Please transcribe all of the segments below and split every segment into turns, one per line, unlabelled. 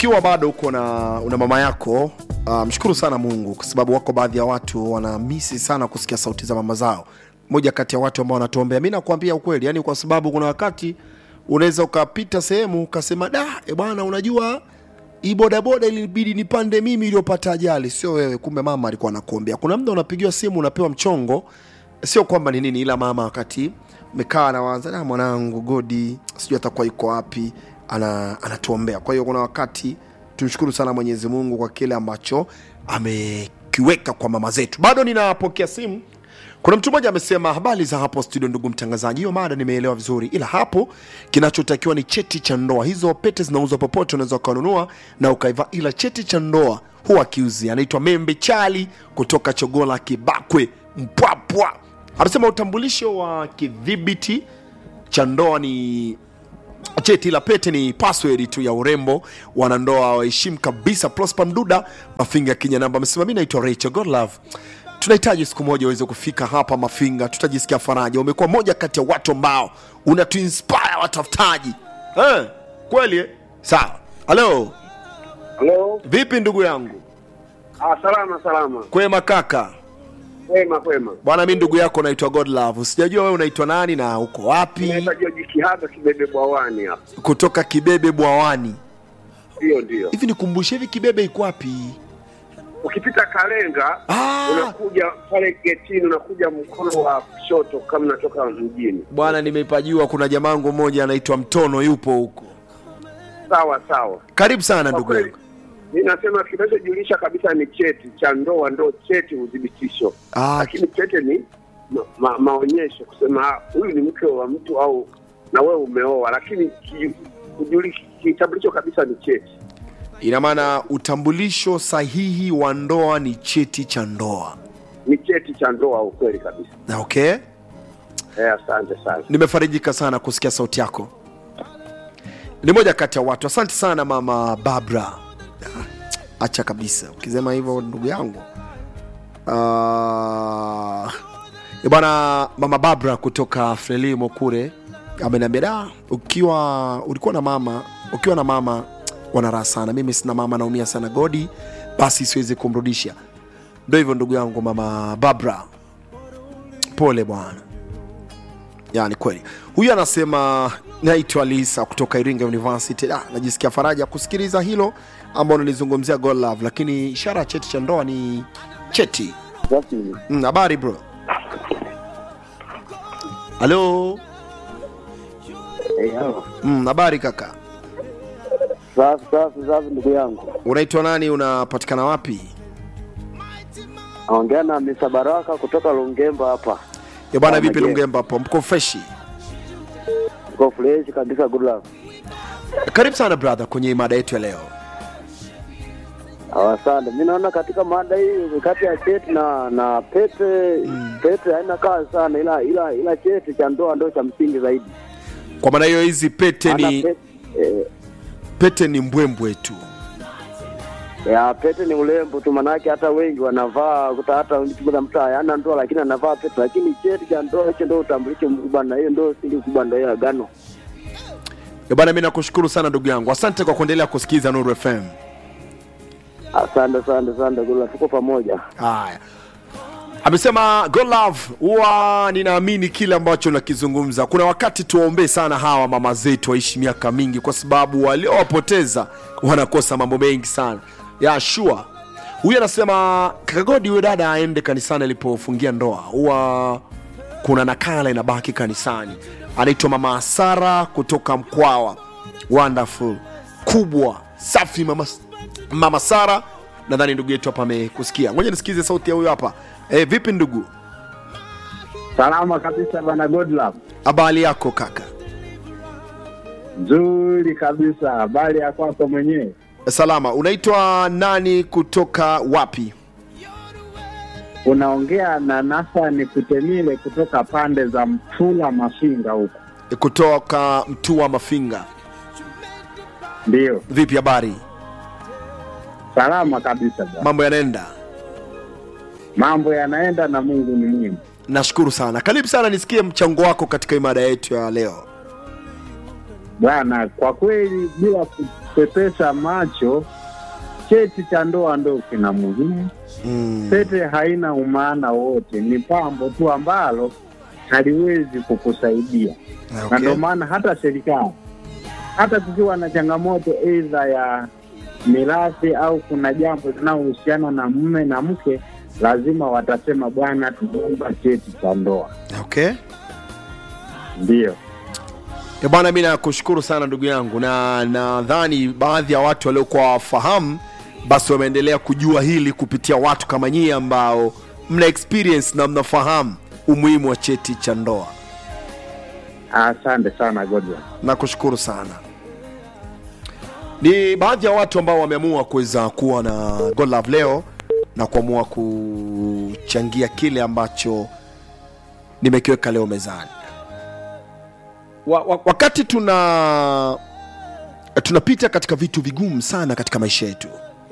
ukiwa bado uko na una mama yako uh, mshukuru sana mungu kwa sababu wako baadhi ya watu wanamisi sana kusikia sauti za mama zao moja kati ya watu ambao wanatuombea mi nakuambia ukweli yani kwa sababu kuna wakati unaweza ukapita sehemu ukasema da e bwana unajua hii bodaboda ilibidi nipande mimi iliyopata ajali sio wewe kumbe mama alikuwa anakuombea kuna mda unapigiwa simu unapewa mchongo sio kwamba ni nini ila mama wakati mekaa nawaza "Ah, mwanangu godi sijui atakuwa yuko wapi ana, anatuombea kwa hiyo kuna wakati tumshukuru sana mwenyezi mungu kwa kile ambacho amekiweka kwa mama zetu bado ninapokea simu kuna mtu mmoja amesema habari za hapo studio ndugu mtangazaji hiyo mada nimeelewa vizuri ila hapo kinachotakiwa ni cheti cha ndoa hizo pete zinauzwa popote unaweza ukanunua na ukaiva ila cheti cha ndoa huwa kiuzi anaitwa membe chali kutoka chogola kibakwe mpwapwa amesema utambulisho wa kidhibiti cha ndoa ni cheti la pete ni password tu ya urembo wanandoa waheshimu kabisa prosper mduda mafinga kenya namba amesema mi naitwa rachel godlove tunahitaji siku moja uweze kufika hapa mafinga tutajisikia faraja umekuwa moja kati ya watu ambao unatuinspire watafutaji eh, kweli eh? sawa halo
Halo.
vipi ndugu yangu
Ah, salama salama.
kwema kaka
Kwema kwema.
bwana mi ndugu yako naitwa godlove sijajua wewe unaitwa nani na uko wapi
Naitwa George Kihaga Kibebe Bwawani hapa.
kutoka kibebe bwawani
Ndio ndio.
hivi nikumbushe hivi kibebe iko wapi
Ukipita Kalenga
Ah.
unakuja pale getini unakuja mkono wa kushoto kama unatoka mjini.
bwana nimepajua kuna jamangu mmoja anaitwa mtono yupo huko
Sawa sawa.
karibu sana
Kwa
ndugu
kweli
yangu
mimi nasema kinachojulisha kabisa ni cheti cha ndoa, ndo cheti udhibitisho.
Ah,
Lakini cheti ni ma, ma, maonyesho kusema ah, huyu ni mke wa mtu au na wewe umeoa, lakini ki- kujulisha kitambulisho kabisa ni cheti.
ina maana utambulisho sahihi wa ndoa ni cheti cha ndoa
Ni cheti cha ndoa, ukweli kabisa.
na okay
Eh, asante sana.
nimefarijika sana kusikia sauti yako ni moja kati ya watu asante sana mama babra Ah, acha kabisa ukisema hivyo ndugu yangu uh, bwana mama babra kutoka frelimo kule ameniambia da ukiwa ulikuwa na mama ukiwa na mama wana raha sana mimi sina mama naumia sana godi basi siwezi kumrudisha ndo hivyo ndugu yangu mama babra pole bwana yani kweli huyu anasema naitwa lisa kutoka iringa university ah, najisikia faraja kusikiliza hilo ambao nilizungumzia God love lakini ishara ya cheti cha ndoa ni cheti Mm, habari bro halo Mm, habari kaka
Safi safi safi, ndugu yangu,
unaitwa nani unapatikana wapi
naongea na Misa Baraka kutoka Lungemba hapa.
ya bwana
Ah,
vipi
Majengo.
lungemba hapo mko freshi
Uko fresh kabisa, good luck.
karibu sana brother kwenye mada yetu ya leo
Ah, Asante. Mi naona katika mada hii kati ya cheti na na pete pete haina kazi sana, ila ila ila cheti cha ndoa ndio cha msingi zaidi.
kwa maana hiyo hizi pete
Maana
ni
pete, eh,
pete ni mbwembwe tu
ya pete ni urembo tu, manake hata wengi wanavaa kuta hata mtu mtu hayana ndoa lakini anavaa pete, lakini cheti cha ndoa hicho ndio utambulisho mkubwa, na hiyo ndio siri kubwa, ndio hiyo agano.
Ya bwana mi nakushukuru sana ndugu yangu asante kwa kuendelea kusikiliza nuru fm
Asante asante asante, good luck, tuko pamoja.
haya amesema God love huwa ninaamini kile ambacho nakizungumza kuna wakati tuwaombee sana hawa mama zetu waishi miaka mingi kwa sababu waliowapoteza wanakosa mambo mengi sana ya shua huyu anasema kakagodi huyo dada aende kanisani alipofungia ndoa huwa kuna nakala inabaki kanisani anaitwa mama sara kutoka mkwawa wonderful kubwa safi mama, mama sara nadhani ndugu yetu hapa amekusikia ngoja nisikize sauti ya huyo hapa e, vipi ndugu
Salama kabisa bwana Godlove.
habari yako kaka
Nzuri kabisa. Habari ya kwako mwenyewe?
salama unaitwa nani kutoka wapi
Unaongea na Nasani Kutemile kutoka pande za Mtula Mafinga huko.
E, kutoka mtua mafinga
Ndio.
vipi habari
Salama kabisa bwana.
mambo yanaenda
Mambo yanaenda na Mungu ni mwema.
nashukuru sana karibu sana nisikie mchango wako katika imada yetu ya leo
bwana, kwa kweli bila kupepesa macho, cheti cha ndoa ndo kina muhimu.
mm.
Pete haina umaana wote, ni pambo tu ambalo haliwezi kukusaidia na
okay.
ndio maana hata serikali hata kukiwa na changamoto aidha ya mirathi au kuna jambo linalohusiana na mume na mke, lazima watasema bwana, tunaomba cheti cha ndoa.
okay.
Ndiyo,
E bwana, mi nakushukuru sana ndugu yangu, na nadhani baadhi ya watu waliokuwa wafahamu basi wameendelea kujua hili kupitia watu kama nyie ambao mna experience na mnafahamu umuhimu wa cheti cha ndoa.
asante sana Godwin.
Nakushukuru sana. Ni baadhi ya watu ambao wameamua kuweza kuwa na God Love leo na kuamua kuchangia kile ambacho nimekiweka leo mezani. Wa, wa, wakati tuna tunapita katika vitu vigumu sana katika maisha yetu,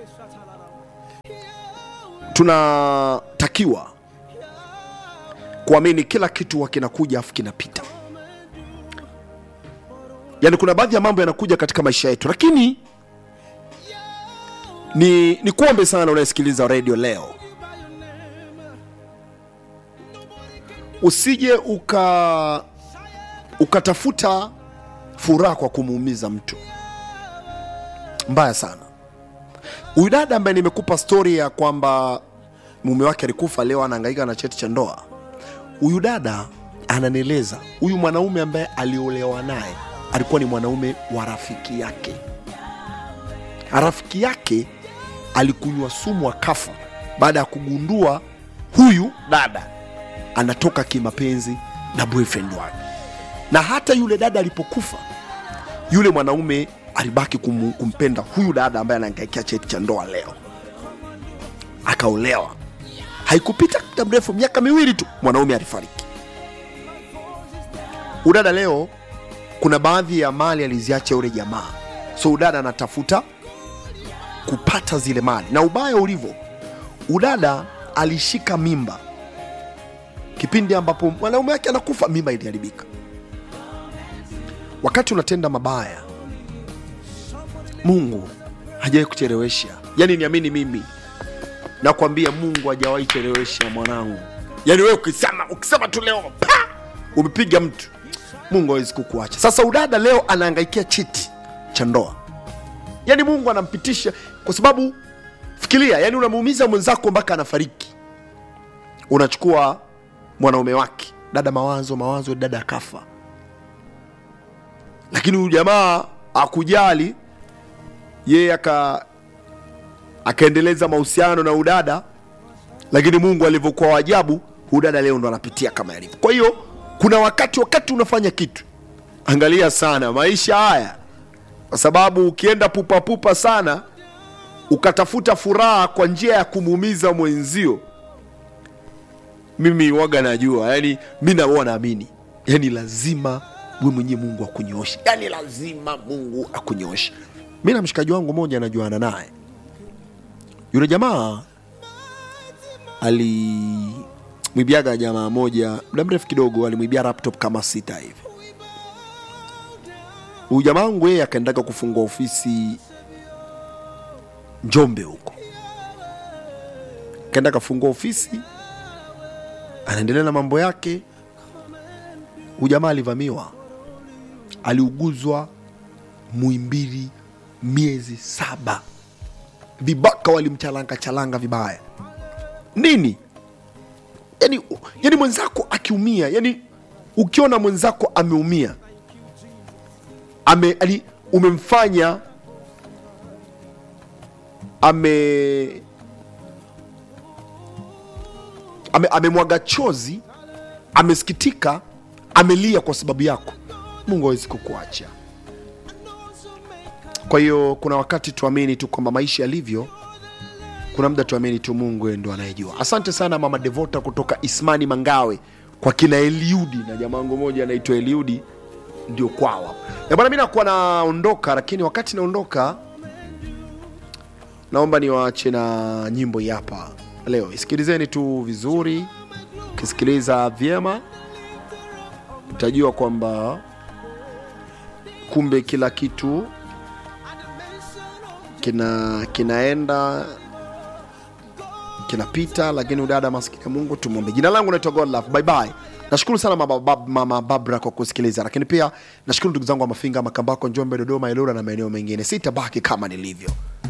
tunatakiwa kuamini kila kitu huwa kinakuja afu kinapita yaani kuna baadhi ya mambo yanakuja katika maisha yetu lakini ni ni kuombe sana unayesikiliza redio leo usije uka ukatafuta furaha kwa kumuumiza mtu mbaya sana huyu dada ambaye nimekupa stori ya kwamba mume wake alikufa leo anahangaika na cheti cha ndoa huyu dada ananieleza huyu mwanaume ambaye aliolewa naye alikuwa ni mwanaume wa rafiki yake rafiki yake alikunywa sumu akafa baada ya kugundua huyu dada anatoka kimapenzi na boyfriend wake na hata yule dada alipokufa yule mwanaume alibaki kum, kumpenda huyu dada ambaye anaangaikia cheti cha ndoa leo akaolewa haikupita muda mrefu miaka miwili tu mwanaume alifariki udada leo kuna baadhi ya mali aliziacha yule jamaa so udada anatafuta kupata zile mali na ubaya ulivyo udada alishika mimba kipindi ambapo mwanaume wake anakufa mimba iliharibika wakati unatenda mabaya mungu hajawahi kuchelewesha yaani niamini mimi nakwambia mungu hajawahi chelewesha mwanangu yaani wewe ukisema ukisema tu leo pa umepiga mtu mungu hawezi kukuacha sasa udada leo anaangaikia cheti cha ndoa yaani mungu anampitisha kwa sababu fikiria yani unamuumiza mwenzako mpaka anafariki unachukua mwanaume wake dada mawazo mawazo dada akafa lakini huyu jamaa akujali yeye aka akaendeleza mahusiano na udada lakini mungu alivyokuwa wajabu udada leo ndo anapitia kama yalivyo kwa hiyo kuna wakati wakati unafanya kitu angalia sana maisha haya kwa sababu ukienda pupapupa sana ukatafuta furaha kwa njia ya kumuumiza mwenzio mimi waga najua yani mi naua naamini yani lazima we mwenyewe mungu akunyooshe yani lazima mungu akunyooshe mi na mshikaji wangu moja anajuana naye yule jamaa alimwibiaga jamaa moja muda mrefu kidogo alimwibia laptop kama sita hivi huyu jamaa wangu yeye akaendaga kufungua ofisi njombe huko kaenda kafungua ofisi anaendelea na mambo yake huyu jamaa alivamiwa aliuguzwa muimbili miezi saba vibaka walimchalanga chalanga vibaya nini yani, yani mwenzako akiumia yani ukiona mwenzako ameumia ame, yani, umemfanya ame ame- amemwaga chozi amesikitika amelia kwa sababu yako mungu hawezi kukuacha kwa hiyo kuna wakati tuamini tu kwamba maisha yalivyo kuna muda tuamini tu mungu yeye ndo anayejua asante sana mama devota kutoka ismani mangawe kwa kina eliudi na jamaa wangu moja anaitwa eliudi ndio kwawa Ya bwana mi nakuwa naondoka lakini wakati naondoka naomba niwaache na nyimbo hii hapa leo isikilizeni tu vizuri ukisikiliza vyema utajua kwamba kumbe kila kitu kina kinaenda kinapita lakini udada maskini ya mungu tumwombe jina langu naitwa godlove bye bye nashukuru sana mama, bab, mama babra kwa kusikiliza lakini pia nashukuru ndugu zangu wa mafinga makambako njombe dodoma ilura na maeneo mengine sitabaki kama nilivyo